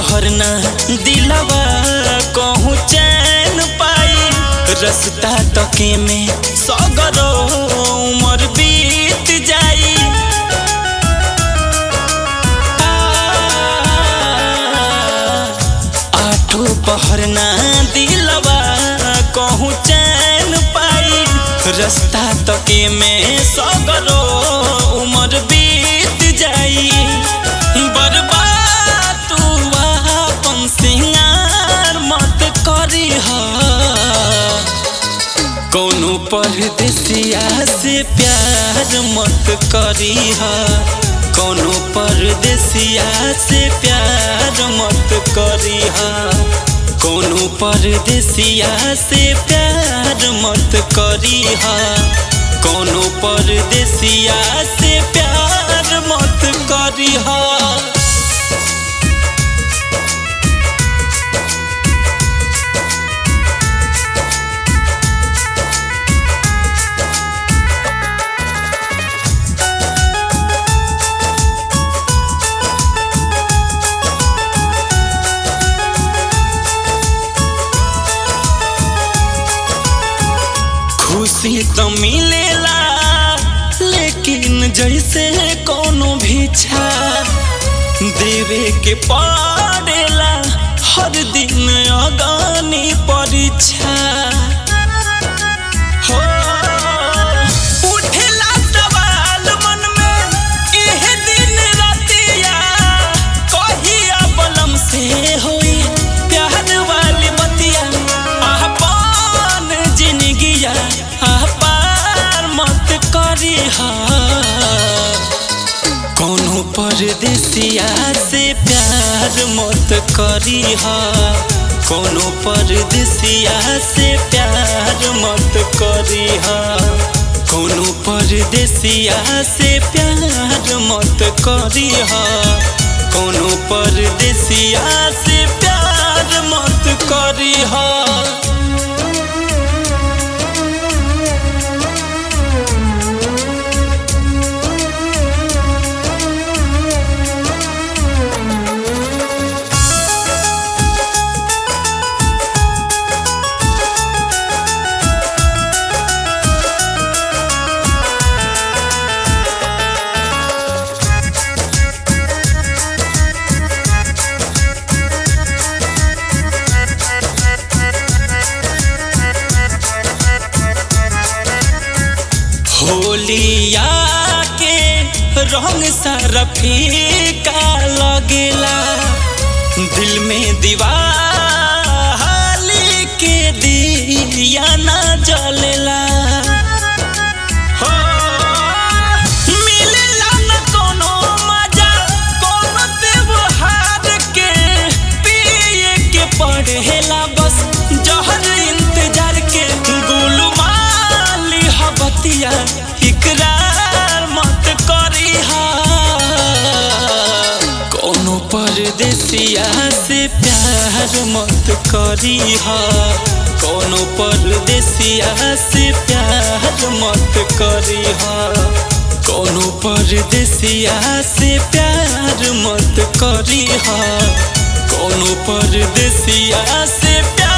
पहर ना दिलवा कहूँ चैन पाई रस्ता तके में सगरो उमर बीत जाई आठो पहर ना दिलवा कहूँ चैन पाई रस्ता तके में सगरो उमर बीत जाई बर्बाद तू अपन सिंगार मत करी कौनो परदेसिया से प्यार मत करी कौनो परदेसिया से प्यार मत करी कौनो परदेसिया से प्यार मत करी कौनो परदेसिया से प्यार मत करी खुशी तो मिलेला लेकिन जैसे कोनो भिक्षा देवे के पड़ेला हर दिन अगानी परीक्षा हो उठेला सवाल मन में एह दिन रातिया कहिया बलम से होई प्यार वाली बतिया अपन जिंदगिया पार मत करी कोनो परदेसिया से प्यार मत करी कोनो परदेसिया से प्यार मत करी कोनो परदेसिया से प्यार मत करी कोनो परदेसिया से प्यार मत करी होलिया के रंग सारा फीका लगेला दिल में दीवाली के दिया ना जलेला हो मिलेला न कोनो मजा कोनो त्योहार के पिए के पड़ेला बस जहर इंतजार के गुलमाली हबतिया इकरार मत करी कोनो परदेसिया से प्यार मत करी कोनो परदेसिया से प्यार मत करी कोनो परदेसिया से प्यार मत करी कोनो परदेसिया से प्यार